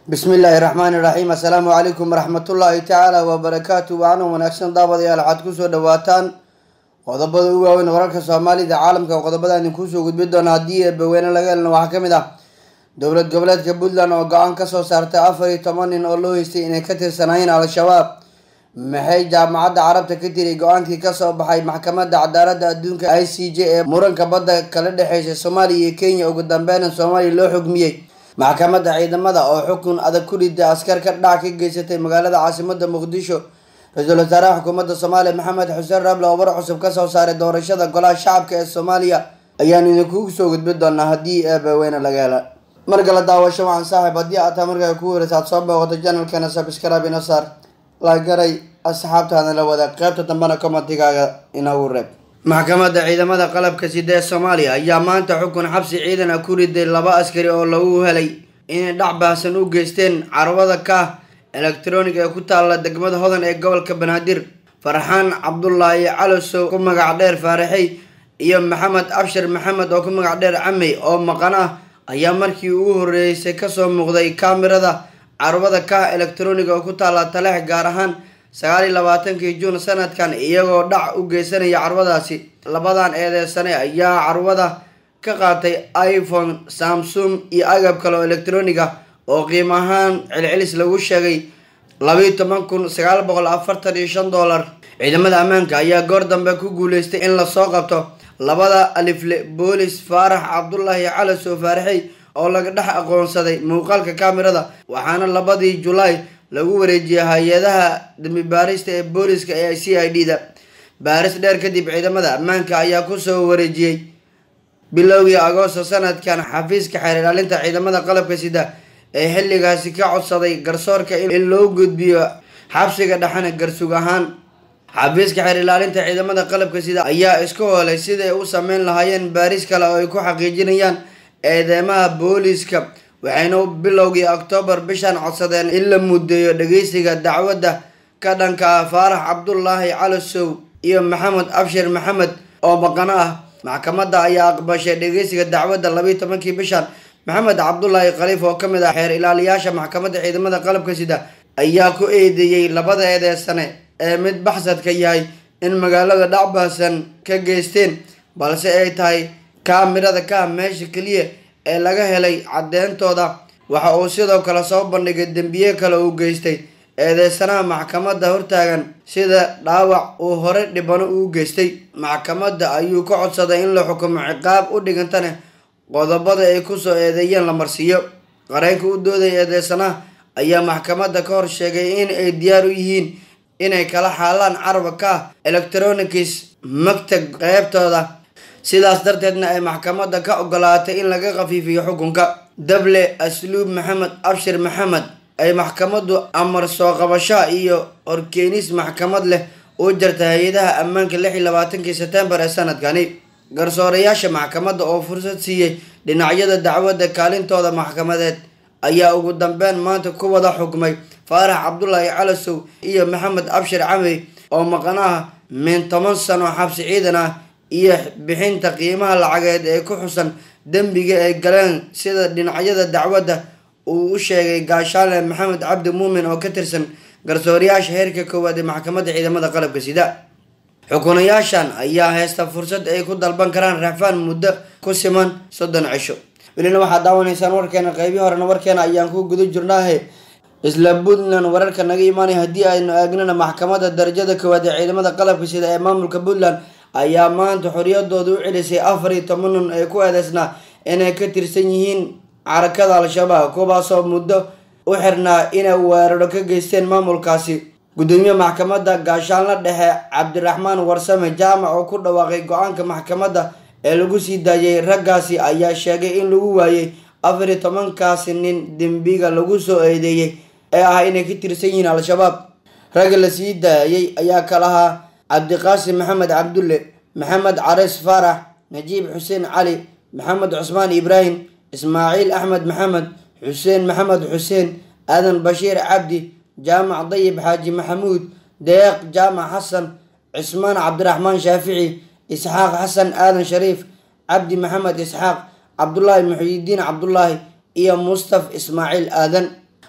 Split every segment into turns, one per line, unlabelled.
bismi illaahi raxmaani raxiim assalaamu calaykum waraxmatullaahi tacaala wabarakaatu waana wanaagsan daawadayaal waxaad kusoo dhawaataan qodobada u waaweyn wararka soomaalida caalamka qodobada idinkuusoo gudbi doona haddii eebaweyne laga helna waxaa ka mid ah dowlad goboleedka puntland oo go-aan kasoo saartay afar iyo toban nin oo loo heystay inay ka tirsanaayeen al-shabaab maxay jaamacadda carabta ka tiri go-aankii kasoo baxay maxkamadda cadaaladda adduunka i c j ee muranka badda kala dhexeysa soomaaliya iyo kenya ugu dambeyn soomaaliya loo xugmiyey maxkamadda ciidamada oo xukun adag ku riday askar ka dhac ka geysatay magaalada caasimada muqdisho ra-iisul wasaaraha xukuumadda soomaaliya maxamed xuseen rable oo war cusub kasoo saaray doorashada golaha shacabka ee soomaaliya ayaan idinkugu soo gudbi doonaa haddii eebaweyne laga hela markala daawasho waxaan saaxiib haddii aad taa markaa ku wareysa aad soo booqato janalkeena sabskrab ina saar lagaray asxaabtaada la wadaag qeybta dambena commentigaaga inagu reeb maxkamadda ciidamada qalabka sida ee soomaaliya ayaa maanta xukun xabsi ciidan ah ku riday laba askari oo lagu helay inay dhac baahsan u geysteen carwada ka electronic ee ku taalla degmada hodan ee gobolka banaadir farxaan cabdulaahi calosow ku magac dheer faaraxey iyo maxamed abshir maxamed oo ku magac dheer camey oo maqan ah ayaa markii ugu horeysay kasoo muuqday kaamirada carwada ka electronic oo ku taalla taleex gaar ahaan sagaal iyo labaatankii juun sanadkan iyagoo dhac u geysanaya carwadaasi labadan eedeysane ayaa carwada ka qaatay iphone samsung iyo agab kale oo electronic ah oo qiimo ahaan celcelis lagu sheegay labayo toban kun sagaal boqol afartan iyo shan dollar ciidamada ammaanka ayaa goor dambe ku guuleystay in lasoo qabto labada alifle boolis faarax cabdulaahi calasow faaraxey oo laga dhex aqoonsaday muuqaalka kaamirada waxaana labadii julaay lagu wareejiyay hay-adaha dambi baarista ee booliska ee c i d da baaris dheer kadib ciidamada ammaanka ayaa kusoo wareejiyey bilowgii agoosto sanadkan xafiiska xeer ilaalinta ciidamada qalabka sida ee xilligaasi ka codsaday garsoorka in loo gudbiyo xabsiga dhexana garsug ahaan xafiiska xeer ilaalinta ciidamada qalabka sida ayaa isku hoolay siday u sameyn lahaayeen baaris kale oo ay ku xaqiijinayaan eedeymaha booliska waxayna bilowgii oktoobar bishan codsadeen in la mudeeyo dhageysiga dacwadda ka dhanka ah faarax cabdulaahi calosow iyo maxamed abshir maxamed oo maqano ah maxkamadda ayaa aqbashay dhageysiga dacwadda labayo tobankii bishan maxamed cabdulaahi khaliif oo kamid ah xeer ilaaliyaasha maxkamadda ciidamada qalabka sida ayaa ku eedeeyey labada eedeysane ee mid baxsadka yahay in magaalada dhacbaasan ka geysteen balse ay tahay kaamirada ka meesha keliya ee laga helay cadeyntooda waxa uu sidoo kale soo bandhigay dembiye kale uu geystay eedeysanaha maxkamadda hortaagan sida dhaawac uu hore dhibano uu geystay maxkamadda ayuu ka codsaday in la xukumo ciqaab u dhigantane qodobada ay kusoo eedeeyeen la marsiiyo qareenka u dooday eedeysanaha ayaa maxkamadda ka hor sheegay in ay diyaar u yihiin inay kala xaalaan caraba ka electronics magtag qeybtooda sidaas darteedna ay maxkamadda ka ogolaatay in laga khafiifiyo xukunka dable asluub maxamed abshir maxamed ay maxkamaddu amar soo qabashaa iyo horkeenis maxkamad leh u jarta hay-adaha ammaanka lix iyo labaatankii sebtembar ee sanadkani garsoorayaasha maxkamadda oo fursad siiyey dhinacyada dacwadda kaalintooda maxkamadeed ayaa ugu dambeyn maanta ku wada xukmay faarax cabdulaahi calasow iyo maxamed abshir camey oo maqan ah min toban sano xabsi ciidan ah iyo bixinta qiimaha lacageed ee ku xusan dembiga ay galeen sida dhinacyada dacwadda uu u sheegay gaashaale maxamed cabdi muumin oo ka tirsan garsoorayaasha heerka koowaad ee maxkamadda ciidamada qalabka sida xukunayaashan ayaa haysta fursad ay ku dalban karaan raxfaan muddo ku siman soddon cisho welina waxaad daawanaysaan warkeena qeybii horena warkeena ayaan ku guda jirnaahe isla puntland wararka naga imaanaya haddii aynu eegnana maxkamadda darajada koowaad ee ciidamada qalabka sida ee maamulka puntland ayaa maanta xoriyadooda u celisay afar iyo toban nun ee ku eedeysnaa inay ka tirsan yihiin carakada al-shabaab kuwaasoo muddo u xirnaa inay weeraro ka geysteen maamulkaasi gudoomiye maxkamadda gaashaanla dhexe cabdiraxmaan warsame jaamac oo ku dhawaaqay go-aanka maxkamadda ee lagu sii daayay raggaasi ayaa sheegay in lagu waayey afar iyo tobankaasi nin dembiga lagu soo eedeeyey ee ah inay ka tirsan yihiin al-shabaab ragga la sii daayay ayaa kalahaa cabdiqaasim maxamed cabdulle maxamed careys faarax najiib xuseen cali maxamed cusmaan ibraahim ismaaciil axmed maxamed xuseen maxamed xuseen aadan bashiir cabdi jaamac dayib xaaji maxamuud deeq jaamac xasan cismaan cabdiraxmaan shaafici isxaaq xasan aadan shariif cabdi maxamed isxaaq cabdulaahi muxiyidiin cabdulaahi iyo mustaf ismaaciil aadan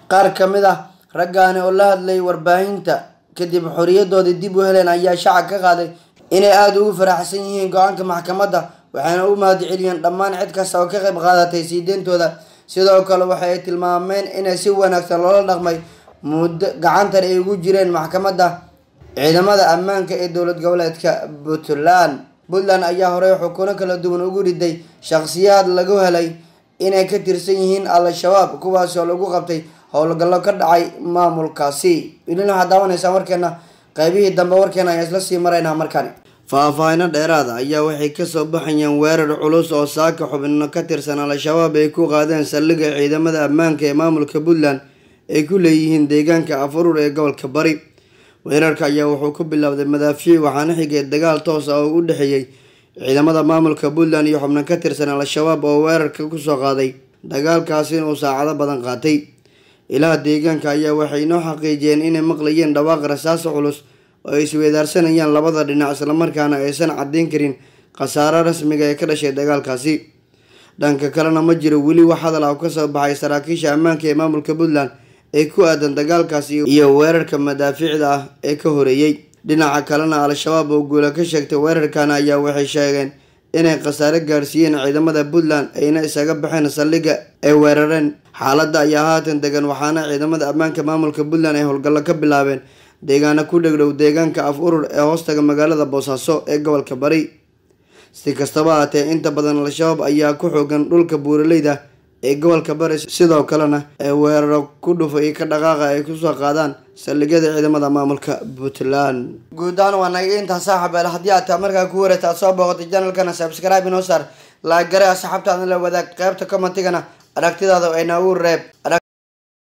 qaar ka mid ah raggaani oo la hadlay warbaahinta kadib xoriyadoodii dib u heleen ayaa shacab ka qaaday inay aada ugu faraxsan yihiin go-aanka maxkamadda waxayna u mahad celiyeen dhammaan cid kasta oo ka qayb qaadatay siideyntooda sidoo kale waxa ay tilmaameen inay si wanaagsan loola dhaqmay muddo gacantan ay ugu jireen maxkamadda ciidamada ammaanka ee dowlad goboleedka puntland puntland ayaa horey xukuno kala duwan ugu riday shakhsiyaad lagu helay inay ka tirsan yihiin al-shabaab kuwaas oo lagu qabtay howlgallo ka dhacay maamulkaasi welina waxaad daawanaysaa warkeena qaybihii dambe warkeena ayaan isla sii maraynaa markani faahfaahino dheeraada ayaa waxay kasoo baxayaan weerar culus oo saaka xubino ka tirsan al-shabaab ay ku qaadeen saldhigga ciidamada ammaanka ee maamulka puntland ay ku leeyihiin deegaanka afurur ee gobolka bari weerarka ayaa wuxuu ku bilowday madaafiic waxaana xigay dagaal toos ah oo u dhexeeyey ciidamada maamulka puntland iyo xubno ka tirsan al-shabaab oo weerarka kusoo qaaday dagaalkaasi inuu saacado badan qaatay ilaha deegaanka ayaa waxay inoo xaqiijiyeen inay maqlayeen dhawaaq rasaaso culus oo ay isweedaarsanayaan labada dhinac islamarkaana aysan caddeyn karin khasaaro rasmiga ee ka dhashay dagaalkaasi dhanka kalena ma jiro weli wax hadal ah kasoo baxay saraakiisha ammaanka ee maamulka puntland ee ku aadan dagaalkaasi iyo weerarka madaafiicda ah ee ka horeeyey dhinaca kalena al-shabaab oo guula ka sheegtay weerarkan ayaa waxay sheegeen inay khasaare gaarsiiyeen ciidamada puntland ayna isaga baxeen saldhigga ay weerareen xaaladda ayaa haatan degan waxaana ciidamada ammaanka maamulka puntland ay howlgallo ka bilaabeen deegaano ku dhegdhow deegaanka af urur ee hoostaga magaalada boosaaso ee gobolka bari si kastaba haatee inta badan al-shabaab ayaa ku xoogan dhulka buuraleyda ee gobolka bari sidoo kalena ee weeraro ku dhufa iyo ka dhaqaaqa ay kusoo qaadaan saldhigyada ciidamada maamulka puntland guud ahaan waa naga intaa saaxabeel haddii aad taa markaa ku wareegta aad soo booqatay janalkana subscribe inoo saar laagare asxaabtaadna la wadaag qeybta commentigana aragtidaada ayna u reeb